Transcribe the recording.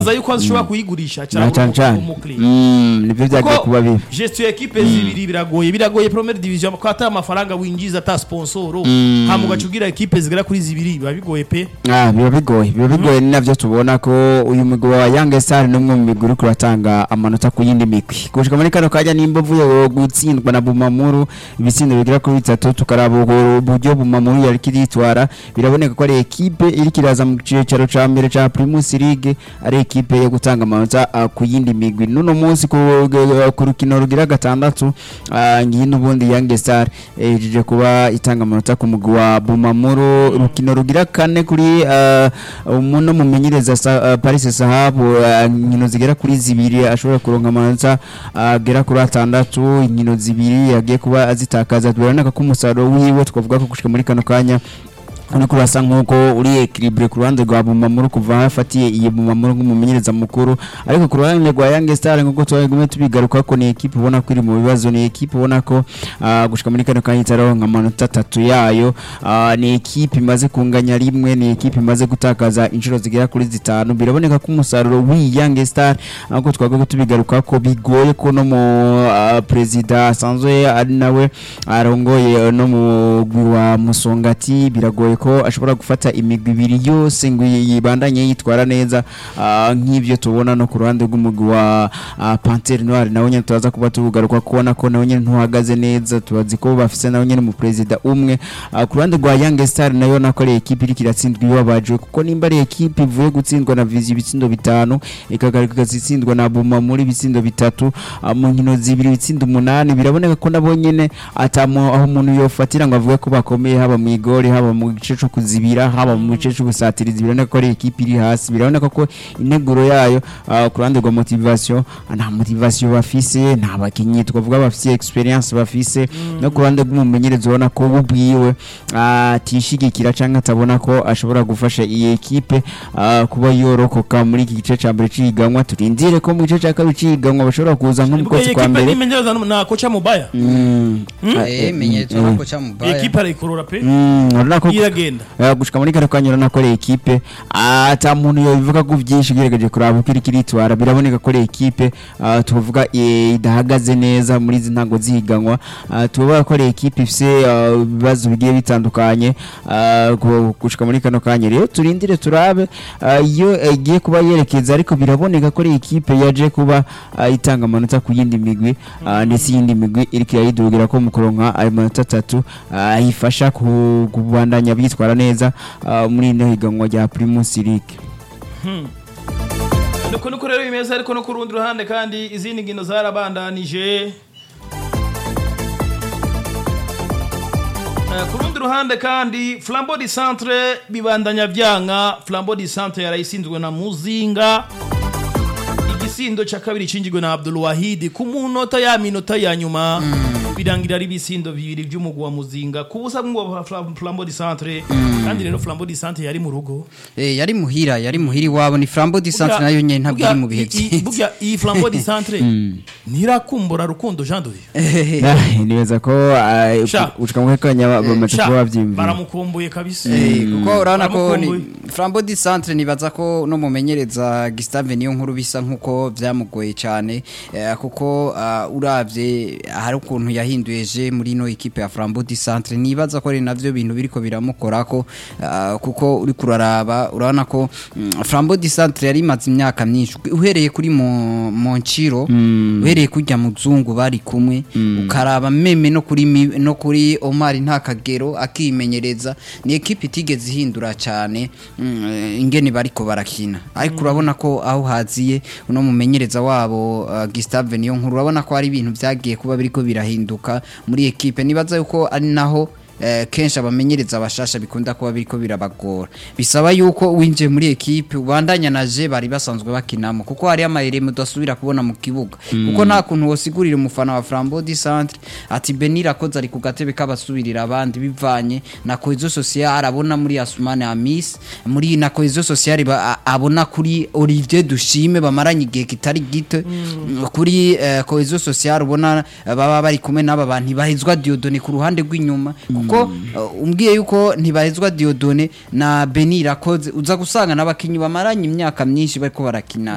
yibaza yuko ashobora kuyigurisha na cyangwa cyane cyane umukiriya Mm, nibyo byagiye kuba bibi gestion ya equipe zibiri biragoye biragoye première division ko ata amafaranga winjiza ata sponsoro hama ugacugira equipe zigera kuri zibiri biba bigoye pe Ah, biba bigoye biba bigoye ni navyo tubona ko uyu mugwi wa Young Star ni umwe mu migwi uriko uratanga amanota ku yindi migwi gushika muri kano kanya nimba uvuye gutsindwa na Bumamuru ibitsindo bigera kuri bitatu tukaraba ubwo uburyo Bumamuru yari kiritwara biraboneka ko ari ekipe iri kiraza mu cicaro ca mbere ca Primus League ari ekipe yo gutanga amanota ah, ku yindi migwi nuno munsi ku ku rukino rugira gatandatu ah, ngiyi n'ubundi Young Star ejeje kuba itanga amanota ku mugwi wa Bumamuru urukino rugira kane kuri ah, umuno mumenyereza sa- ah, Paris Sahabu ah, inkino zigera kuri zibiri ashobora kuronka amanota agera kuri atandatu inkino zibiri yagiye kuba azitakaza biraboneka ko umusaruro wiwe twavuga ko gushika muri kano kanya uriko urasa nk'uko uri ekiribure ku ruhande rwa bumamuru kuva aho afatiye iyi bumamuru nk'umumenyereza mukuru ariko ku ruhande rwa yange star nk'uko twagumye tubigaruka ko ni ekipe ubona ko iri mu bibazo ni ekipe ubona ko ah, gushika muri kano kanya itaronka amanota atatu yayo Ah, ni ekipe imaze kunganya rimwe ni ekipe imaze gutakaza inshuro zigera kuri zitanu biraboneka ko umusaruro w'iyi yange star nk'uko twagomba tubigaruka ko bigoye ko no mu ah, perezida asanzwe ari nawe arongoye no mu mugwi wa musongati biragoye ko ashobora gufata imigwi ibiri yose ngo yibandanye yitwara neza ah, nk'ibyo tubona no ku ruhande rw'umugwi wa ah, pantere noire nawe nyine turaza kuba tugaruka kubona ko nawe nyine ntuhagaze neza tubazi ko bafise nawe nyine umuperezida umwe Ah, ku ruhande rwa young star nayo nako ari ekipe iriko iratsindwa ibabaje kuko nimba ari ekipe ivuye gutsindwa na vizi ibitsindo bitanu ikagaruka igatsindwa na buma muri ibitsindo bitatu ah, mu nkino zibiri ibitsindo umunani biraboneka ko nabo nyene atamu aho umuntu yofatira ngo avuge ko bakomeye haba mu igori haba mu gice cyo kuzibira haba mu gice cyo gusatiriza biraboneka ko ari ekipe iri hasi biraboneka ko integuro yayo ah, ku ruhande rwa motivation ah, nta motivation bafise nta bakinyi twavuga bafise experience bafise no ku ruhande rw'umumenyereza ubona ko we ubwiwe ah, atishigikira cyangwa atabona ko ashobora gufasha iyi ekipe ah, kuba yorokoka muri iki gice cya mbere cy'ihiganwa turindire ko mu gice cya kabiri cy'ihiganwa bashobora kuza nko mu Ubwo kwezi iyi kwa equipe mbere nimenyereza na kocha mubaya Mm. Ah, Eh, eh, menyetso mm, nako cha iyi mubaya equipe arayikorora pe Mm, urabona ko iragenda Eh, gushika muri kano kanya urabona ko ari ekipe ah, ata muntu yobivuga ko byinshi ugerageje kuraba uko iriko iritwara biraboneka ko ari ekipe ah, tuvuga eh, idahagaze neza muri izi ntango zihiganwa Ah, tuvuga ko ari ekipe ifise ah, ibibazo bigiye bitandukanye ah, gu- gushika muri kano kanya rero turindire turabe ah, iyo eh, igiye kuba yerekeza ariko biraboneka ko ari ekipe yaje kuba ah, itanga amanota ku yindi migwi ah, ndetse iyindi migwi iriko irayidugira ko mu kuronka ayo manota atatu ah, ifasha ku- kubandanya bitwara neza ah, muri ino higanwa rya Primus League nuko nuko rero bimeze ariko no ku rundi ruhande kandi izindi nkino zarabandanije Eh, ku rundi ruhande kandi flambo di centre bibandanya vyanka flambo di centre yarayisinzwe na muzinga igisindo ca kabiri cinjigwe na abdul wahidi ku munota ya minota ya nyuma birangira ari ibisindo bibiri vy'umugwi wa muzinga ku busa bw'umugwi wa Flam- flambo di centre kandi rero flambo di centre yari mu rugo Eh, yari muhira yari muhira iwabo ni flambo di centre nayo nyene ntabwo iri mu bihe Burya- i- i- byiza burya iyi flambo di centre ntirakumbura rukundo jean de Dieu. Ah, nibaza ko ah, Sha. gushika muri kanya bamaze Sha, kuba bavyimvira baramukumbuye kabisa Eh, kuko urabona ko ni Baramukumbuye. flambo di centre nibaza ko no mumenyereza Gustave niyo nkuru bisa nkuko vyamugoye cyane eh, kuko ah, uravye hari ukuntu yahinduye je muri no equipe ya flambo di centre nibaza ko ari navyo bintu biriko biramukorako ah, kuko uri kuraraba urabona ko mm, flambo di centre yari imaze imyaka myinshi uhereye kuri Mon- Monchiro uhereye kurya muzungu bari kumwe ukaraba meme no kuri Mi- no kuri Omar nta kagero akimenyereza ni equipe itigeze ihindura cyane mm, eh, ingene bariko barakina ariko urabona ko aho haziye uno mumenyereza wabo uh, Gustave niyo nkuru urabona ko hari ibintu vyagiye kuba biriko birahinduka muri equipe nibaza yuko ari naho eh, kenshi abamenyereza abashasha bikunda kuba biriko birabagora bisaba yuko winjiye muri ekipe ubandanya na je bari basanzwe bakinamo kuko hari amayere mudasubira kubona mu kibuga kuko nta kuntu wosigurira umufana wa Flambeau du Centre ati Benira koza ari ku gatebe kabasubirira abandi bivanye na cohesion sociale abona muri Asumane Amis muri na cohesion sociale ba- a- abona kuri Olivier Dushime bamaranye igihe kitari gito kuri eh, cohesion sociale ubona eh, baba bari kumwe n'aba bantu ntibahezwa Diodone ku ruhande rw'inyuma kuko eh, umbwiye yuko ntibahezwa Diodone na Benira koze uza gusanga n'abakinyi bamaranye imyaka myinshi bariko barakina